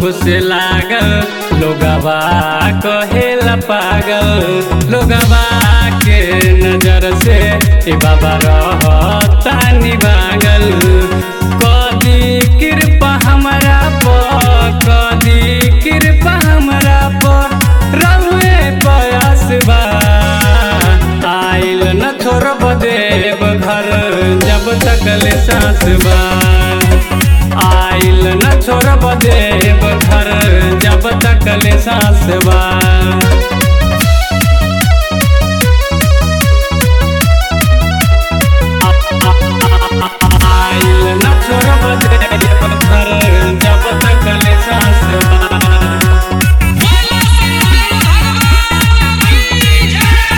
से लागल लोगवा कहेला पागल लोगवा के नजर से ए बाबा रहतानी बागल कदी कृपा हमरा पर कदी कृपा हमरा पर रहुए बयस बा आइल न छोड़ब देव घर जब तक ले सांस बा आइल न छोड़ब देव घर जब तक ले सांस बा आइल न छोड़ब देव घर जब तक ले सांस बा बोलो शंकर भगवान की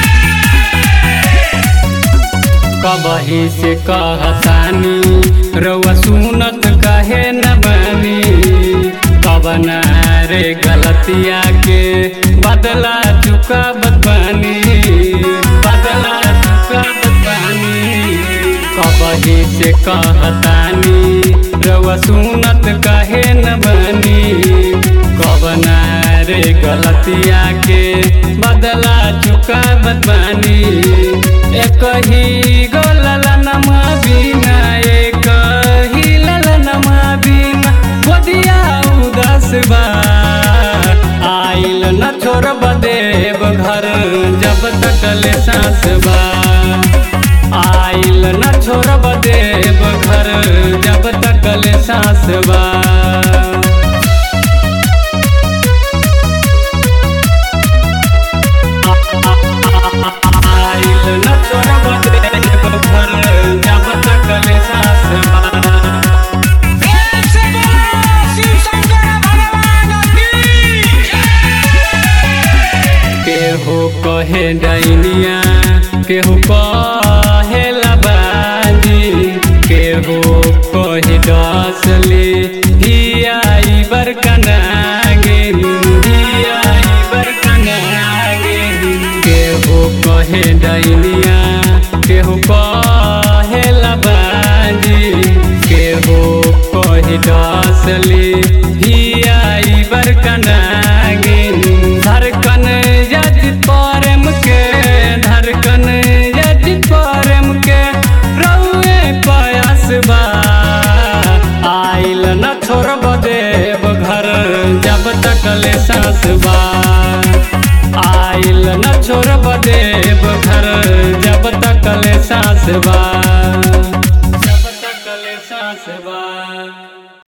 जय कबही से कहतानी रउआ सुनत कहे न बनी कबना रे गलतिया के बदला चुका बनी बदला चुका बनी कबही से कहतानी रउआ सुनत कहे न बनी कबना रे गलतिया के बदला चुका बनी एक ही गो ललनमा बिना एक ही ललनमा बिना गोदिया उदास बा आइल न छोड़ब देव घर जब तक ले सांस बा आइल न छोड़ब देव घर जब तक ले सांस बा आइल न छोड़ब देव घर जब तक ले सांस बा प्रेम से बोलो शिव शंकर भगवान की जय केहू कहे डैनिया केहू कहे लबाजी केहू कहे डसली धियाई बरकनागे धियाई बरकनागे केहू कहे डैनिया केहू कहे लबाजी केहू कहे डसली धियाई बरकनागे धड़कन यज प्रेम के धड़कन यज प्रेम के रउए पयास बा आइल न छोड़ब देव घर जब तक ले सांस बा आइल न छोड़ब देव घर जब तक ले सांस बा